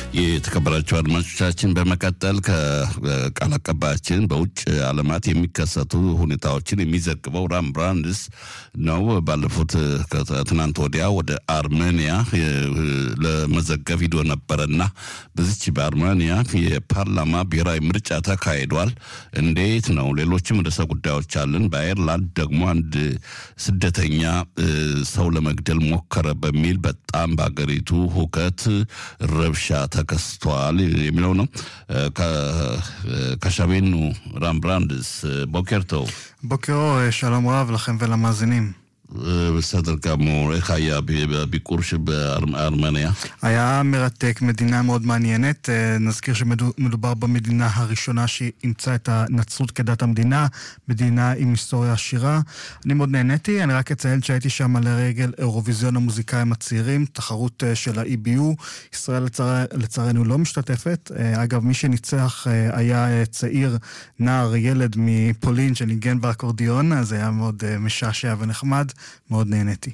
የተከበራቸው አድማጮቻችን በመቀጠል ከቃል አቀባያችን በውጭ ዓለማት የሚከሰቱ ሁኔታዎችን የሚዘግበው ራም ብራንድስ ነው። ባለፉት ትናንት ወዲያ ወደ አርሜኒያ ለመዘገብ ሂዶ ነበረና በዚች በአርሜኒያ የፓርላማ ብሔራዊ ምርጫ ተካሂዷል። እንዴት ነው? ሌሎችም ርዕሰ ጉዳዮች አለን። በአየርላንድ ደግሞ አንድ ስደተኛ ሰው ለመግደል ሞከረ በሚል በጣም በሀገሪቱ ሁከት ረብሻ ተከስቷል የሚለው ነው። ከሸቤኑ ራምብራንድስ ቦኬርቶ בוקר אור, שלום רב לכם ולמאזינים. בסדר גמור, איך היה בביקור בארמניה? היה מרתק, מדינה מאוד מעניינת. נזכיר שמדובר במדינה הראשונה שאימצה את הנצרות כדת המדינה, מדינה עם היסטוריה עשירה. אני מאוד נהניתי, אני רק אציין שהייתי שם לרגל אירוויזיון המוזיקאים הצעירים, תחרות של ה-EBU. ישראל לצער, לצערנו לא משתתפת. אגב, מי שניצח היה צעיר, נער, ילד מפולין שניגן באקורדיון, אז היה מאוד משעשע ונחמד. מאוד נהניתי.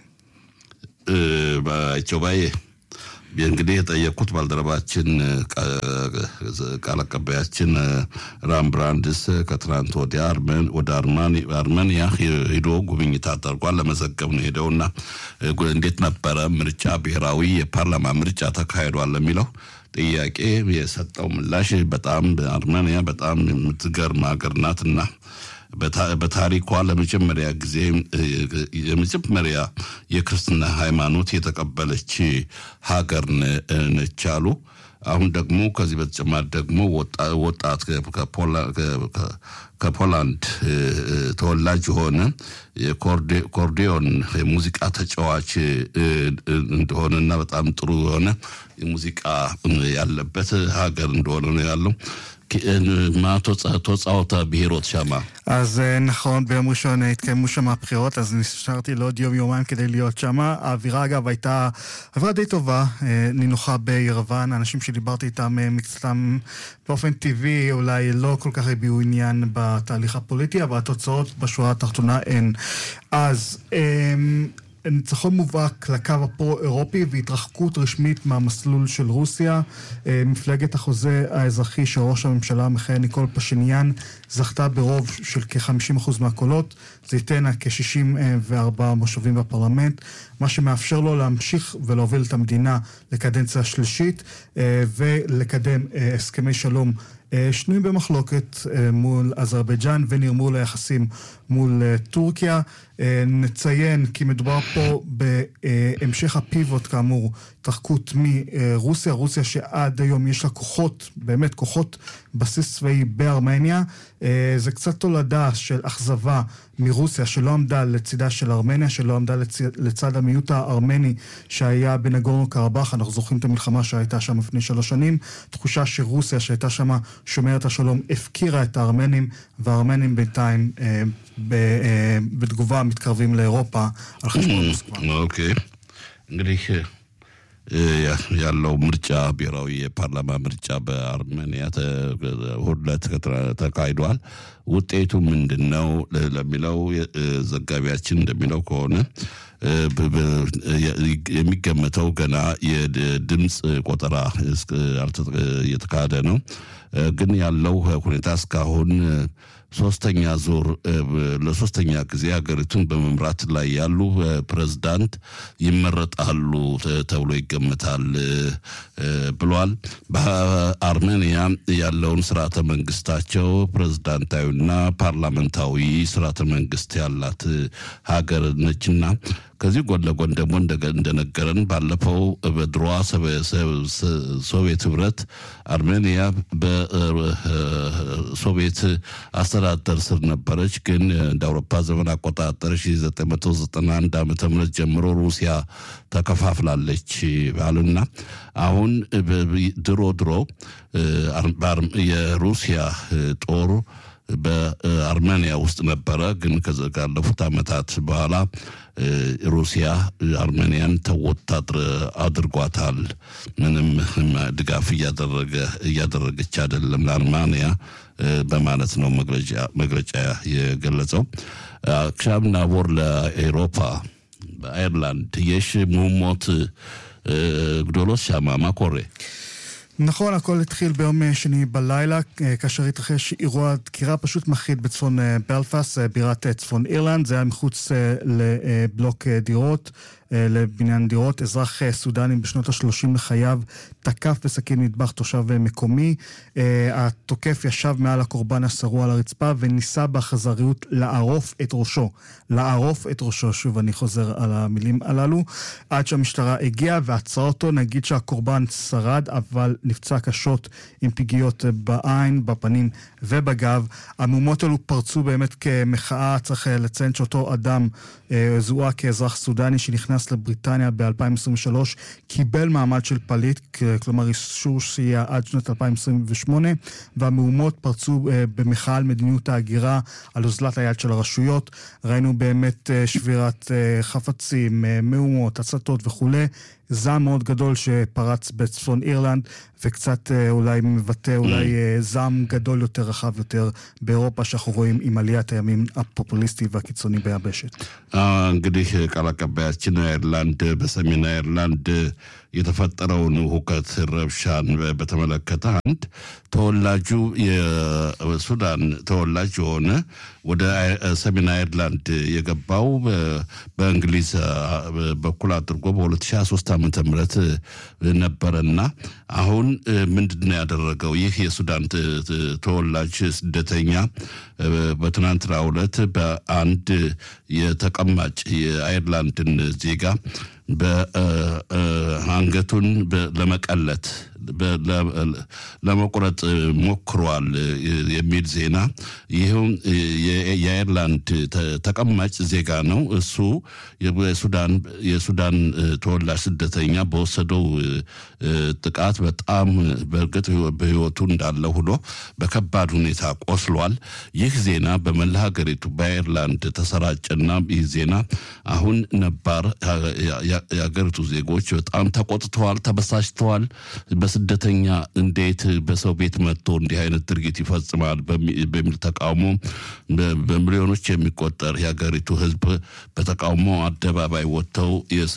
ጆባዬ እንግዲህ የጠየቁት ባልደረባችን ቃል አቀባያችን ራምብራንድስ ከትናንት ወዲያ ወደ አርሜኒያ ሂዶ ጉብኝት አድርጓል። ለመዘገብ ነው ሄደውና እንዴት ነበረ ምርጫ ብሔራዊ የፓርላማ ምርጫ ተካሂዷል ለሚለው ጥያቄ የሰጠው ምላሽ በጣም አርሜኒያ በጣም የምትገርም ሀገር ናትና በታሪኳ ለመጀመሪያ ጊዜ የመጀመሪያ የክርስትና ሃይማኖት የተቀበለች ሀገር ነች አሉ። አሁን ደግሞ ከዚህ በተጨማሪ ደግሞ ወጣት ከፖላንድ ተወላጅ የሆነ የኮርዲዮን የሙዚቃ ተጫዋች እንደሆነና በጣም ጥሩ የሆነ ሙዚቃ ያለበት ሀገር እንደሆነ ነው ያለው። מה תוצאות הבחירות שם? אז נכון, ביום ראשון התקיימו שם הבחירות, אז נשארתי לעוד יום-יומיים כדי להיות שם. האווירה, אגב, הייתה אווירה די טובה, נינוחה בירוון. האנשים שדיברתי איתם מקצתם באופן טבעי, אולי לא כל כך הביעו עניין בתהליך הפוליטי, אבל התוצאות בשורה התחתונה הן. אז... ניצחון מובהק לקו הפרו-אירופי והתרחקות רשמית מהמסלול של רוסיה. מפלגת החוזה האזרחי של ראש הממשלה המכהן ניקול פשיניאן זכתה ברוב של כ-50% מהקולות. זה ייתן כ-64 מושבים בפרלמנט, מה שמאפשר לו להמשיך ולהוביל את המדינה לקדנציה שלישית ולקדם הסכמי שלום שנויים במחלוקת מול אזרבייג'אן ונרמול היחסים מול טורקיה. נציין כי מדובר פה בהמשך הפיבוט כאמור, התרחקות מרוסיה, רוסיה שעד היום יש לה כוחות, באמת כוחות בסיס צבאי בארמניה. זה קצת תולדה של אכזבה מרוסיה שלא עמדה לצידה של ארמניה, שלא עמדה לצ... לצד המיעוט הארמני שהיה בנגורנו קרבאח, אנחנו זוכרים את המלחמה שהייתה שם לפני שלוש שנים, תחושה שרוסיה שהייתה שם שומרת השלום הפקירה את הארמנים, והארמנים בינתיים אה, ב... אה, בתגובה מתקרבים לאירופה על חשבון מוסקבה. אוקיי. እንግዲህ ያለው ምርጫ ብሔራዊ የፓርላማ ምርጫ በአርሜኒያ ሁለት ተካሂዷል። ውጤቱ ምንድን ነው ለሚለው ዘጋቢያችን እንደሚለው ከሆነ የሚገመተው ገና የድምፅ ቆጠራ እየተካሄደ ነው። ግን ያለው ሁኔታ እስካሁን ሶስተኛ ዙር ለሶስተኛ ጊዜ ሀገሪቱን በመምራት ላይ ያሉ ፕሬዝዳንት ይመረጣሉ ተብሎ ይገመታል ብሏል። በአርሜኒያ ያለውን ስርዓተ መንግስታቸው ፕሬዝዳንታዊና ፓርላመንታዊ ስርዓተ መንግስት ያላት ሀገር ነችና ከዚህ ጎን ለጎን ደግሞ እንደነገረን ባለፈው በድሮዋ ሶቪየት ህብረት አርሜኒያ በሶቪየት አስተዳደር ስር ነበረች። ግን እንደ አውሮፓ ዘመን አቆጣጠር 1991 ዓ ም ጀምሮ ሩሲያ ተከፋፍላለች አሉና አሁን ድሮ ድሮ የሩሲያ ጦር በአርሜኒያ ውስጥ ነበረ። ግን ካለፉት ዓመታት በኋላ ሩሲያ አርሜኒያን ተወት አድርጓታል። ምንም ድጋፍ እያደረገች አይደለም ለአርሜኒያ በማለት ነው መግለጫ የገለጸው። עכשיו נעבור לאירופה, באיירלנד, יש מהומות גדולות שם, מה קורה? נכון, הכל התחיל ביום שני בלילה, כאשר התרחש אירוע דקירה פשוט מחריד בצפון בלפאס, בירת צפון אירלנד. זה היה מחוץ לבלוק דירות, לבניין דירות. אזרח סודני בשנות ה-30 לחייו תקף בסכין מטבח תושב מקומי. התוקף ישב מעל הקורבן השרוע על הרצפה וניסה באכזריות לערוף את ראשו. לערוף את ראשו, שוב אני חוזר על המילים הללו, עד שהמשטרה הגיעה ועצרה אותו. נגיד שהקורבן שרד, אבל נפצע קשות עם פגיעות בעין, בפנים ובגב. המהומות האלו פרצו באמת כמחאה, צריך לציין שאותו אדם זוהה כאזרח סודני שנכנס לבריטניה ב-2023, קיבל מעמד של פליט, כלומר אישור שהייה עד שנת 2028, והמהומות פרצו במחאה על מדיניות ההגירה, על אוזלת היד של הרשויות. ראינו באמת שבירת חפצים, מהומות, הצתות וכולי. זעם מאוד גדול שפרץ בצפון אירלנד, וקצת אולי מבטא אולי זעם גדול יותר, רחב יותר, באירופה, שאנחנו רואים עם עליית הימין הפופוליסטי והקיצוני ביבשת. እንግዲህ ቃል አቀባያችን አይርላንድ በሰሜን አይርላንድ የተፈጠረውን ሁከት ረብሻን በተመለከተ አንድ ተወላጁ የሱዳን ተወላጅ የሆነ ወደ ሰሜን አይርላንድ የገባው በእንግሊዝ በኩል አድርጎ በ2023 ዓ ም ነበረና አሁን ምንድን ነው ያደረገው? ይህ የሱዳን ተወላጅ ስደተኛ በትናንትናው ዕለት በአንድ የተቀማጭ የአይርላንድን ዜጋ በአንገቱን ለመቀለት ለመቁረጥ ሞክሯል የሚል ዜና። ይህም የአይርላንድ ተቀማጭ ዜጋ ነው። እሱ የሱዳን ተወላጅ ስደተኛ በወሰደው ጥቃት በጣም በእርግጥ በሕይወቱ እንዳለ ሆኖ በከባድ ሁኔታ ቆስሏል። ይህ ዜና በመላ ሀገሪቱ በአይርላንድ ተሰራጨና ይህ ዜና አሁን ነባር የሀገሪቱ ዜጎች በጣም ተቆጥተዋል፣ ተበሳጭተዋል። በስደተኛ እንዴት በሰው ቤት መጥቶ እንዲህ አይነት ድርጊት ይፈጽማል በሚል ተቃውሞ በሚሊዮኖች የሚቆጠር የሀገሪቱ ሕዝብ በተቃውሞ አደባባይ ወጥተው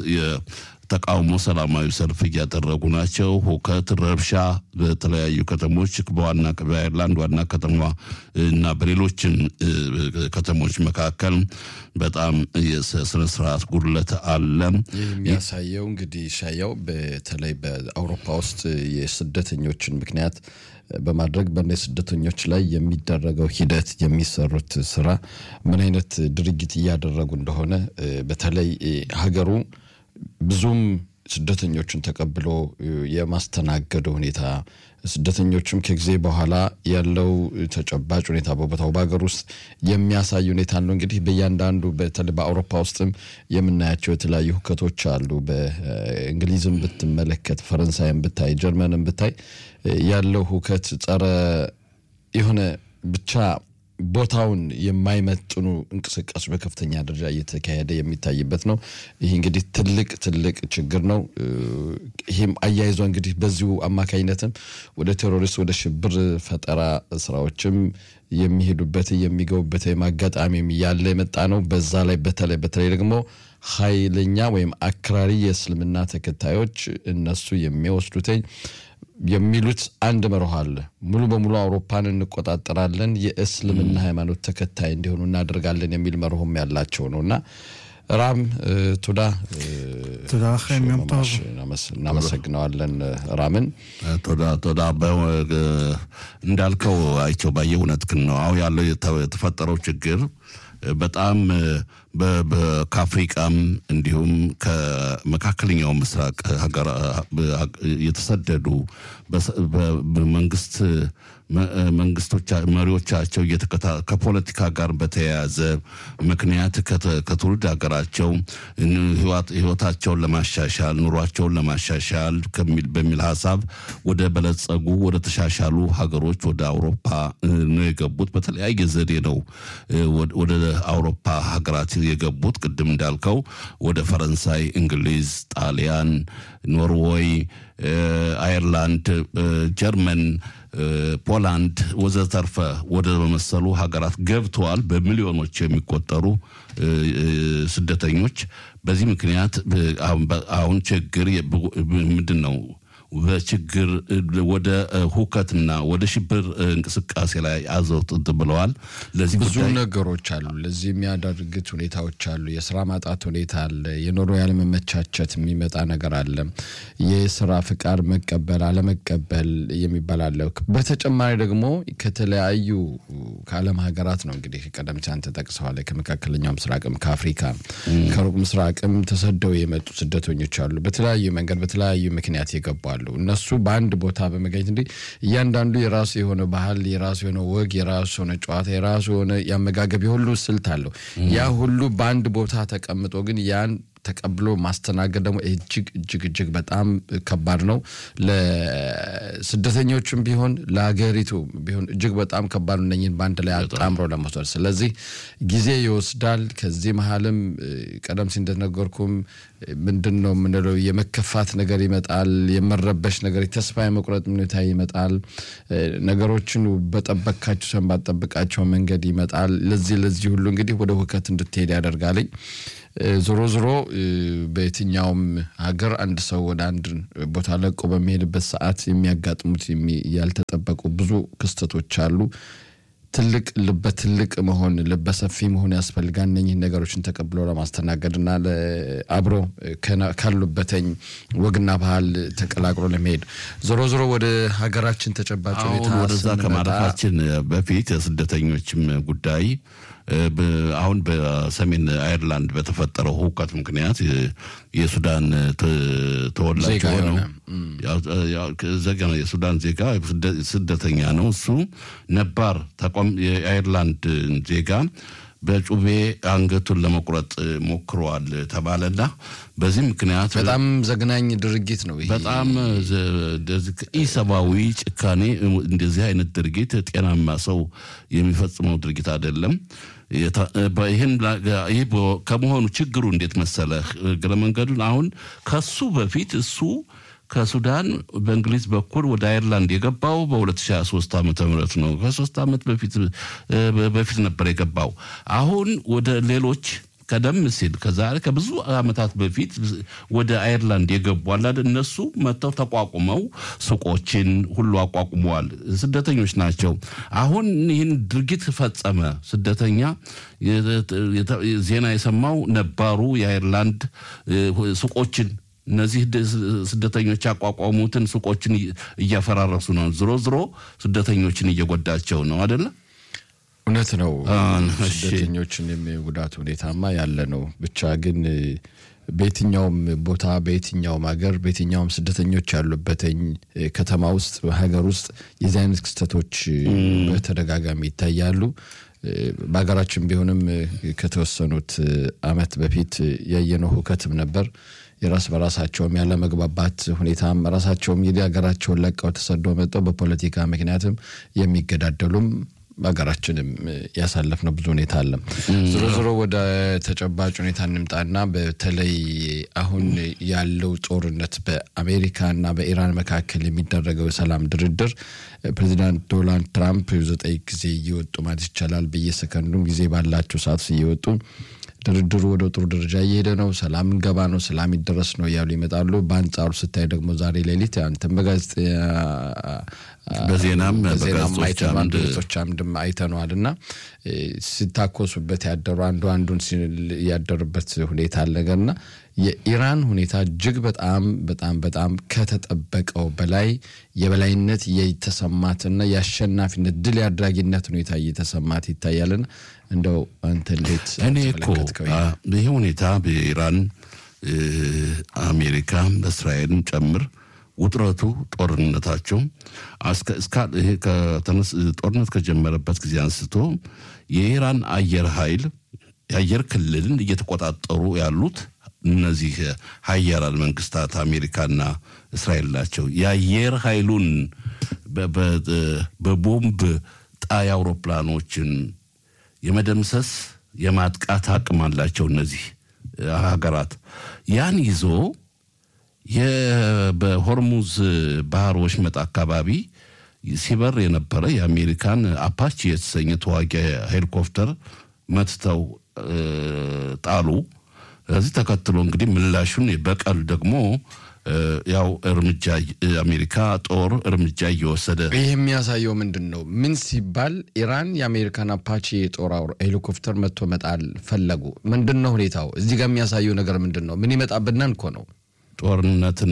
ተቃውሞ ሰላማዊ ሰልፍ እያደረጉ ናቸው። ሁከት፣ ረብሻ በተለያዩ ከተሞች በዋና በአይርላንድ ዋና ከተማ እና በሌሎችም ከተሞች መካከል በጣም የስነ ስርዓት ጉድለት አለ። ይህ የሚያሳየው እንግዲህ ሻያው በተለይ በአውሮፓ ውስጥ የስደተኞችን ምክንያት በማድረግ በእነ ስደተኞች ላይ የሚደረገው ሂደት የሚሰሩት ስራ ምን አይነት ድርጊት እያደረጉ እንደሆነ በተለይ ሀገሩ ብዙም ስደተኞችን ተቀብሎ የማስተናገዱ ሁኔታ ስደተኞችም ከጊዜ በኋላ ያለው ተጨባጭ ሁኔታ በቦታው በሀገር ውስጥ የሚያሳይ ሁኔታ ነው። እንግዲህ በእያንዳንዱ በተለይ በአውሮፓ ውስጥም የምናያቸው የተለያዩ ሁከቶች አሉ። በእንግሊዝም ብትመለከት፣ ፈረንሳይም ብታይ፣ ጀርመንም ብታይ ያለው ሁከት ጸረ የሆነ ብቻ ቦታውን የማይመጥኑ እንቅስቃሴ በከፍተኛ ደረጃ እየተካሄደ የሚታይበት ነው። ይህ እንግዲህ ትልቅ ትልቅ ችግር ነው። ይህም አያይዞ እንግዲህ በዚሁ አማካኝነትም ወደ ቴሮሪስት ወደ ሽብር ፈጠራ ስራዎችም የሚሄዱበት የሚገቡበት ወይም አጋጣሚም እያለ የመጣ ነው። በዛ ላይ በተለይ በተለይ ደግሞ ኃይለኛ ወይም አክራሪ የእስልምና ተከታዮች እነሱ የሚወስዱትኝ የሚሉት አንድ መርህ አለ። ሙሉ በሙሉ አውሮፓን እንቆጣጠራለን፣ የእስልምና ሃይማኖት ተከታይ እንዲሆኑ እናደርጋለን የሚል መርሆም ያላቸው ነው እና ራም ቱዳ תודה לכם, יום טוב. እናመሰግነዋለን ራምን። ቶዳ ቶዳ እንዳልከው አይቸው ባየ እውነትህን ነው። አሁን ያለው የተፈጠረው ችግር በጣም ከአፍሪቃም እንዲሁም ከመካከለኛው ምስራቅ የተሰደዱ በመንግስት መንግስቶች መሪዎቻቸው ከፖለቲካ ጋር በተያያዘ ምክንያት ከትውልድ ሀገራቸው ህይወታቸውን ለማሻሻል ኑሯቸውን ለማሻሻል በሚል ሀሳብ ወደ በለጸጉ ወደ ተሻሻሉ ሀገሮች ወደ አውሮፓ ነው የገቡት። በተለያየ ዘዴ ነው ወደ አውሮፓ ሀገራት የገቡት። ቅድም እንዳልከው ወደ ፈረንሳይ፣ እንግሊዝ፣ ጣሊያን፣ ኖርዌይ፣ አየርላንድ፣ ጀርመን ፖላንድ ወዘተርፈ ወደ መሰሉ ሀገራት ገብተዋል። በሚሊዮኖች የሚቆጠሩ ስደተኞች። በዚህ ምክንያት አሁን ችግር ምንድን ነው? በችግር ወደ ሁከትና ወደ ሽብር እንቅስቃሴ ላይ አዘውጥት ብለዋል። ለዚህ ብዙ ጉዳይ ነገሮች አሉ። ለዚህ የሚያደርግት ሁኔታዎች አሉ። የስራ ማጣት ሁኔታ አለ። የኑሮ ያለመመቻቸት የሚመጣ ነገር አለ። የስራ ፍቃድ መቀበል አለመቀበል የሚባል አለ። በተጨማሪ ደግሞ ከተለያዩ ከዓለም ሀገራት ነው እንግዲህ ቀደም ሲል አንተ ጠቅሰዋል። ከመካከለኛው ምስራቅም ከአፍሪካ ከሩቅ ምስራቅም ተሰደው የመጡ ስደተኞች አሉ። በተለያዩ መንገድ በተለያዩ ምክንያት የገባሉ። እነሱ በአንድ ቦታ በመገኘት እንዲህ እያንዳንዱ የራሱ የሆነ ባህል፣ የራሱ የሆነ ወግ፣ የራሱ የሆነ ጨዋታ፣ የራሱ የሆነ የአመጋገብ የሁሉ ስልት አለው። ያ ሁሉ በአንድ ቦታ ተቀምጦ ግን ያን ተቀብሎ ማስተናገድ ደግሞ እጅግ እጅግ እጅግ በጣም ከባድ ነው። ለስደተኞችም ቢሆን ለሀገሪቱ ቢሆን እጅግ በጣም ከባድ ነው። እነኝህን በአንድ ላይ አጣምሮ ለመውሰድ ስለዚህ ጊዜ ይወስዳል። ከዚህ መሀልም ቀደም ሲል እንደነገርኩም ምንድን ነው የምንለው የመከፋት ነገር ይመጣል። የመረበሽ ነገር፣ የተስፋ የመቁረጥ ሁኔታ ይመጣል። ነገሮችን በጠበካቸው ሰን ባጠብቃቸው መንገድ ይመጣል። ለዚህ ለዚህ ሁሉ እንግዲህ ወደ ሁከት እንድትሄድ ያደርጋልኝ። ዞሮ ዞሮ በየትኛውም ሀገር አንድ ሰው ወደ አንድ ቦታ ለቆ በሚሄድበት ሰዓት የሚያጋጥሙት ያልተጠበቁ ብዙ ክስተቶች አሉ። ትልቅ ልበ ትልቅ መሆን ልበ ሰፊ መሆን ያስፈልጋል። እነኝህን ነገሮችን ተቀብሎ ለማስተናገድና አብሮ ካሉበተኝ ወግና ባህል ተቀላቅሎ ለመሄድ ዞሮ ዞሮ ወደ ሀገራችን ተጨባጭ ሁኔታ አሁን ወደዛ ስንመጣ ከማለፋችን በፊት የስደተኞችም ጉዳይ አሁን በሰሜን አይርላንድ በተፈጠረው ሁከት ምክንያት የሱዳን ተወላጅ ዜጋ የሆነው የሆነ ዜጋ ነው፣ የሱዳን ዜጋ ስደተኛ ነው። እሱ ነባር ተቋም የአይርላንድ ዜጋ በጩቤ አንገቱን ለመቁረጥ ሞክረዋል ተባለና በዚህ ምክንያት በጣም ዘግናኝ ድርጊት ነው ይሄ። በጣም ኢሰብአዊ ጭካኔ፣ እንደዚህ አይነት ድርጊት ጤናማ ሰው የሚፈጽመው ድርጊት አይደለም። ይህን ይህ ከመሆኑ ችግሩ እንዴት መሰለህ? እግረ መንገዱን አሁን ከሱ በፊት እሱ ከሱዳን በእንግሊዝ በኩል ወደ አይርላንድ የገባው በ2023 ዓመተ ምህረት ነው። ከሶስት ዓመት በፊት በፊት ነበር የገባው። አሁን ወደ ሌሎች ቀደም ሲል ከዛሬ ከብዙ ዓመታት በፊት ወደ አይርላንድ የገቡ አላደ እነሱ መጥተው ተቋቁመው ሱቆችን ሁሉ አቋቁመዋል። ስደተኞች ናቸው። አሁን ይህን ድርጊት ፈጸመ ስደተኛ ዜና የሰማው ነባሩ የአይርላንድ ሱቆችን እነዚህ ስደተኞች ያቋቋሙትን ሱቆችን እያፈራረሱ ነው። ዝሮ ዝሮ ስደተኞችን እየጎዳቸው ነው አደለ? እውነት ነው። እሺ። ስደተኞችን የጉዳት ሁኔታማ ያለ ነው። ብቻ ግን በየትኛውም ቦታ በየትኛውም ሀገር በየትኛውም ስደተኞች ያሉበትኝ ከተማ ውስጥ ሀገር ውስጥ የዚህ አይነት ክስተቶች በተደጋጋሚ ይታያሉ። በሀገራችን ቢሆንም ከተወሰኑት ዓመት በፊት ያየነው ሁከትም ነበር። የራስ በራሳቸውም ያለ መግባባት ሁኔታም ራሳቸውም እንግዲህ ሀገራቸውን ለቀው ተሰደው መጠው በፖለቲካ ምክንያትም የሚገዳደሉም በሀገራችንም ያሳለፍነው ብዙ ሁኔታ አለ። ዞሮ ዞሮ ወደ ተጨባጭ ሁኔታ እንምጣና በተለይ አሁን ያለው ጦርነት በአሜሪካና በኢራን መካከል የሚደረገው የሰላም ድርድር ፕሬዚዳንት ዶናልድ ትራምፕ ዘጠኝ ጊዜ እየወጡ ማለት ይቻላል በየሰከንዱም ጊዜ ባላቸው ሰዓት እየወጡ ድርድሩ ወደ ጥሩ ደረጃ እየሄደ ነው፣ ሰላም እንገባ ነው፣ ሰላም ይደረስ ነው እያሉ ይመጣሉ። በአንጻሩ ስታይ ደግሞ ዛሬ ሌሊት አንተም በጋዜጣ በዜናም በዜናም በጋዜጦች አይተነዋል፣ አምድ በጋዜጦች አምድም አይተነዋል እና ሲታኮሱበት ያደሩ አንዱ አንዱን ሲል ያደሩበት ሁኔታ አለ ነገርና የኢራን ሁኔታ እጅግ በጣም በጣም በጣም ከተጠበቀው በላይ የበላይነት የተሰማትና የአሸናፊነት ድል የአድራጊነት ሁኔታ እየተሰማት ይታያልና እንደው አንተ እንዴት እኔ እኮ ተመለከትከው? አ፣ ይህ ሁኔታ በኢራን እ፣ አሜሪካ እስራኤልን ጨምር ውጥረቱ ጦርነታቸው አስከ- እስካ- ይሄ ከተነስ- ጦርነት ከጀመረበት ጊዜ አንስቶ የኢራን አየር ኃይል የአየር ክልልን እየተቆጣጠሩ ያሉት እነዚህ ሀያላን መንግስታት አሜሪካና እስራኤል ናቸው። የአየር ኃይሉን በ- በ- በቦምብ ጣይ አውሮፕላኖችን የመደምሰስ የማጥቃት አቅም አላቸው እነዚህ ሀገራት። ያን ይዞ የ- በሆርሙዝ ባህር ወሽመጥ አካባቢ ሲበር የነበረ የአሜሪካን አፓቺ የተሰኘ ተዋጊ ሄሊኮፕተር መትተው እ፣ ጣሉ። ከዚህ ተከትሎ እንግዲህ ምላሹን በቀል ደግሞ ያው እርምጃ አሜሪካ ጦር እርምጃ እየወሰደ ይህ የሚያሳየው ምንድን ነው? ምን ሲባል ኢራን የአሜሪካን አፓቺ የጦር ሄሊኮፕተር መጥቶ መጣል ፈለጉ። ምንድን ነው ሁኔታው? እዚህ ጋር የሚያሳየው ነገር ምንድን ነው? ምን ይመጣብናል እኮ ነው ጦርነትን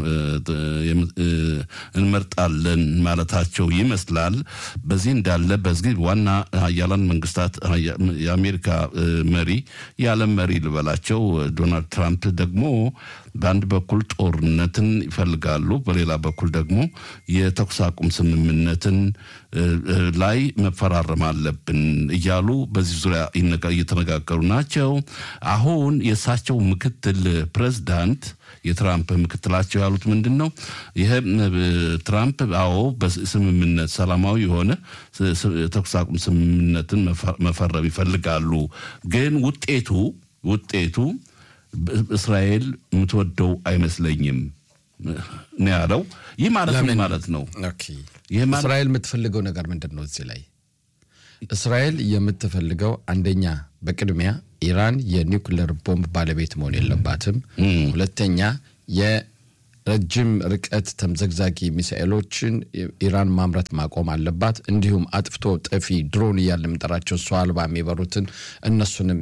እንመርጣለን ማለታቸው ይመስላል። በዚህ እንዳለ በዚህ ዋና ሀያላን መንግስታት የአሜሪካ መሪ የዓለም መሪ ልበላቸው ዶናልድ ትራምፕ ደግሞ በአንድ በኩል ጦርነትን ይፈልጋሉ፣ በሌላ በኩል ደግሞ የተኩስ አቁም ስምምነትን ላይ መፈራረም አለብን እያሉ በዚህ ዙሪያ እየተነጋገሩ ናቸው። አሁን የእሳቸው ምክትል ፕሬዝዳንት የትራምፕ ምክትላቸው ያሉት ምንድን ነው? ይህ ትራምፕ አዎ በስምምነት ሰላማዊ የሆነ የተኩስ አቁም ስምምነትን መፈረም ይፈልጋሉ፣ ግን ውጤቱ ውጤቱ እስራኤል የምትወደው አይመስለኝም ነው ያለው። ይህ ማለት ምን ማለት ነው? እስራኤል የምትፈልገው ነገር ምንድን ነው? እዚህ ላይ እስራኤል የምትፈልገው አንደኛ በቅድሚያ ኢራን የኒውክሌር ቦምብ ባለቤት መሆን የለባትም። ሁለተኛ የረጅም ርቀት ተምዘግዛጊ ሚሳኤሎችን ኢራን ማምረት ማቆም አለባት። እንዲሁም አጥፍቶ ጠፊ ድሮን እያለ የምንጠራቸው ሰው አልባ የሚበሩትን እነሱንም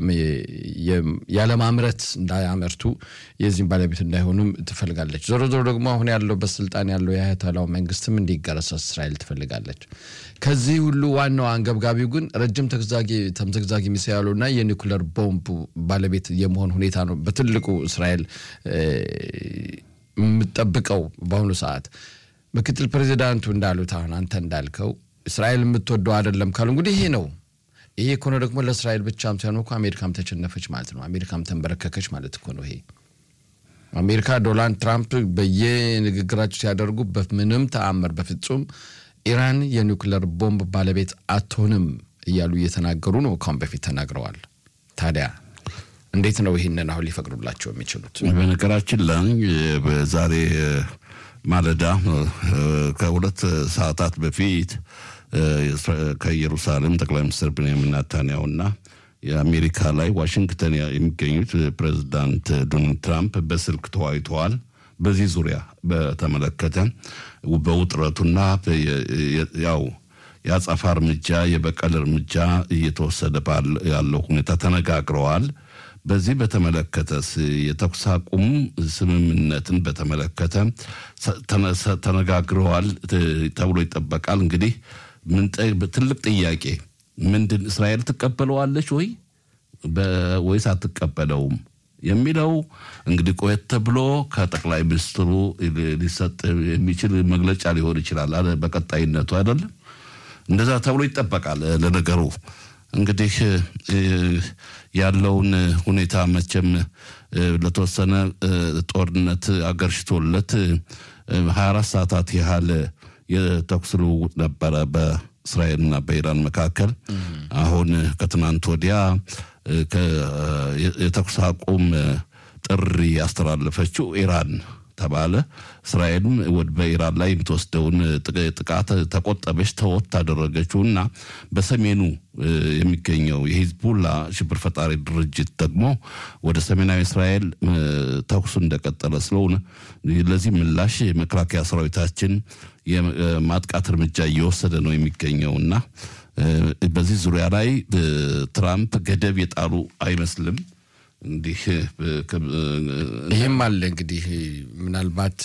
ያለማምረት እንዳያመርቱ የዚህም ባለቤት እንዳይሆኑም ትፈልጋለች። ዞሮ ዞሮ ደግሞ አሁን ያለው በስልጣን ያለው የአያቶላው መንግስትም እንዲገረሰስ እስራኤል ትፈልጋለች። ከዚህ ሁሉ ዋናው አንገብጋቢው ግን ረጅም ተምዘግዛጊ ሚሳይሉና የኒኩለር ቦምብ ባለቤት የመሆን ሁኔታ ነው በትልቁ እስራኤል የምጠብቀው በአሁኑ ሰዓት። ምክትል ፕሬዚዳንቱ እንዳሉት አሁን አንተ እንዳልከው እስራኤል የምትወደው አይደለም ካሉ እንግዲህ ይሄ ነው። ይሄ እኮ ነው ደግሞ ለእስራኤል ብቻም ሳይሆን እኮ አሜሪካም ተሸነፈች ማለት ነው። አሜሪካም ተንበረከከች ማለት እኮ ነው ይሄ አሜሪካ ዶናልድ ትራምፕ በየንግግራቸው ሲያደርጉ በምንም ተአምር በፍጹም ኢራን የኒውክለር ቦምብ ባለቤት አትሆንም እያሉ እየተናገሩ ነው። ካሁን በፊት ተናግረዋል። ታዲያ እንዴት ነው ይህንን አሁን ሊፈቅዱላቸው የሚችሉት? በነገራችን ላይ በዛሬ ማለዳ ከሁለት ሰዓታት በፊት ከኢየሩሳሌም ጠቅላይ ሚኒስትር ቤንያሚን ኔታንያሁና የአሜሪካ ላይ ዋሽንግተን የሚገኙት ፕሬዚዳንት ዶናልድ ትራምፕ በስልክ ተወያይተዋል። በዚህ ዙሪያ በተመለከተ በውጥረቱና ያው የአጸፋ እርምጃ የበቀል እርምጃ እየተወሰደ ያለው ሁኔታ ተነጋግረዋል። በዚህ በተመለከተ የተኩስ አቁም ስምምነትን በተመለከተ ተነጋግረዋል ተብሎ ይጠበቃል። እንግዲህ ትልቅ ጥያቄ ምንድን እስራኤል ትቀበለዋለች ወይ ወይስ አትቀበለውም የሚለው እንግዲህ ቆየት ተብሎ ከጠቅላይ ሚኒስትሩ ሊሰጥ የሚችል መግለጫ ሊሆን ይችላል። በቀጣይነቱ አይደለም እንደዛ ተብሎ ይጠበቃል። ለነገሩ እንግዲህ ያለውን ሁኔታ መቼም ለተወሰነ ጦርነት አገርሽቶለት ሀያ አራት ሰዓታት ያህል የተኩስ ልውውጥ ነበረ በእስራኤልና በኢራን መካከል። አሁን ከትናንት ወዲያ የተኩስ አቁም ጥሪ ያስተላለፈችው ኢራን ተባለ። እስራኤልም በኢራን ላይ የምትወስደውን ጥቃት ተቆጠበች፣ ተወት አደረገችው እና በሰሜኑ የሚገኘው የሂዝቡላ ሽብር ፈጣሪ ድርጅት ደግሞ ወደ ሰሜናዊ እስራኤል ተኩሱ እንደቀጠለ ስለሆነ ለዚህ ምላሽ የመከላከያ ሰራዊታችን የማጥቃት እርምጃ እየወሰደ ነው የሚገኘው እና በዚህ ዙሪያ ላይ ትራምፕ ገደብ የጣሉ አይመስልም። እንዲህ ይህም አለ እንግዲህ ምናልባት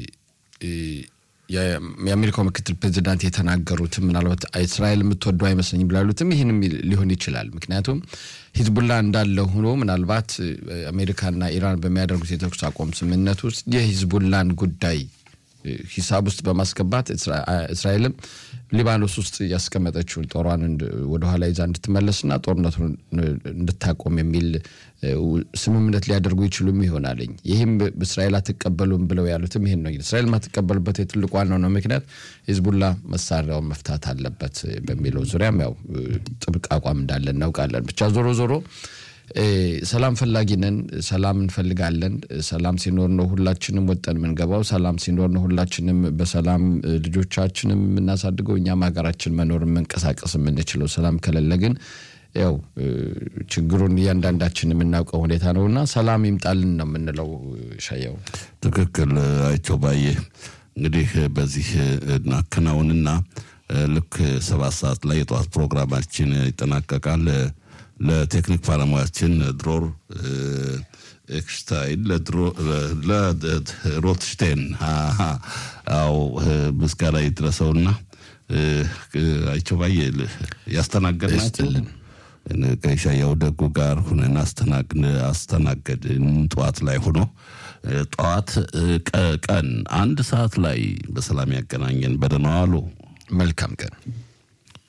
የአሜሪካው ምክትል ፕሬዚዳንት የተናገሩትም ምናልባት እስራኤል የምትወደው አይመስለኝም ብላሉትም ይህንም ሊሆን ይችላል። ምክንያቱም ሂዝቡላ እንዳለ ሆኖ ምናልባት አሜሪካና ኢራን በሚያደርጉት የተኩስ አቁም ስምምነት ውስጥ የሂዝቡላን ጉዳይ ሂሳብ ውስጥ በማስገባት እስራኤልም ሊባኖስ ውስጥ ያስቀመጠችውን ጦሯን ወደኋላ ይዛ እንድትመለስና ጦርነቱን እንድታቆም የሚል ስምምነት ሊያደርጉ ይችሉም ይሆናልኝ። ይህም እስራኤል አትቀበሉም ብለው ያሉትም ይህን ነው። እስራኤል ማትቀበልበት የትልቁ ዋናው ነው ምክንያት ሂዝቡላ መሳሪያውን መፍታት አለበት በሚለው ዙሪያም ያው ጥብቅ አቋም እንዳለ እናውቃለን። ብቻ ዞሮ ዞሮ ሰላም ፈላጊ ነን። ሰላም እንፈልጋለን። ሰላም ሲኖር ነው ሁላችንም ወጠን የምንገባው። ሰላም ሲኖር ነው ሁላችንም በሰላም ልጆቻችንም የምናሳድገው፣ እኛም ሀገራችን መኖር መንቀሳቀስ የምንችለው። ሰላም ከሌለ ግን ያው ችግሩን እያንዳንዳችን የምናውቀው ሁኔታ ነው እና ሰላም ይምጣልን ነው የምንለው። ሻየው ትክክል አይቸው ባየ እንግዲህ በዚህ እናከናውንና ልክ ሰባት ሰዓት ላይ የጠዋት ፕሮግራማችን ይጠናቀቃል። ለቴክኒክ ባለሙያችን ድሮር ኤክሽታይን ለሮትሽቴን አዎ ምስጋና ይድረሰውና አይቸው ባየ ያስተናገድናቸው ከሻያው ደጉ ጋር ሁነን አስተናገድን። ጠዋት ላይ ሆኖ ጠዋት ቀን አንድ ሰዓት ላይ በሰላም ያገናኘን። በደህና ዋሉ። መልካም ቀን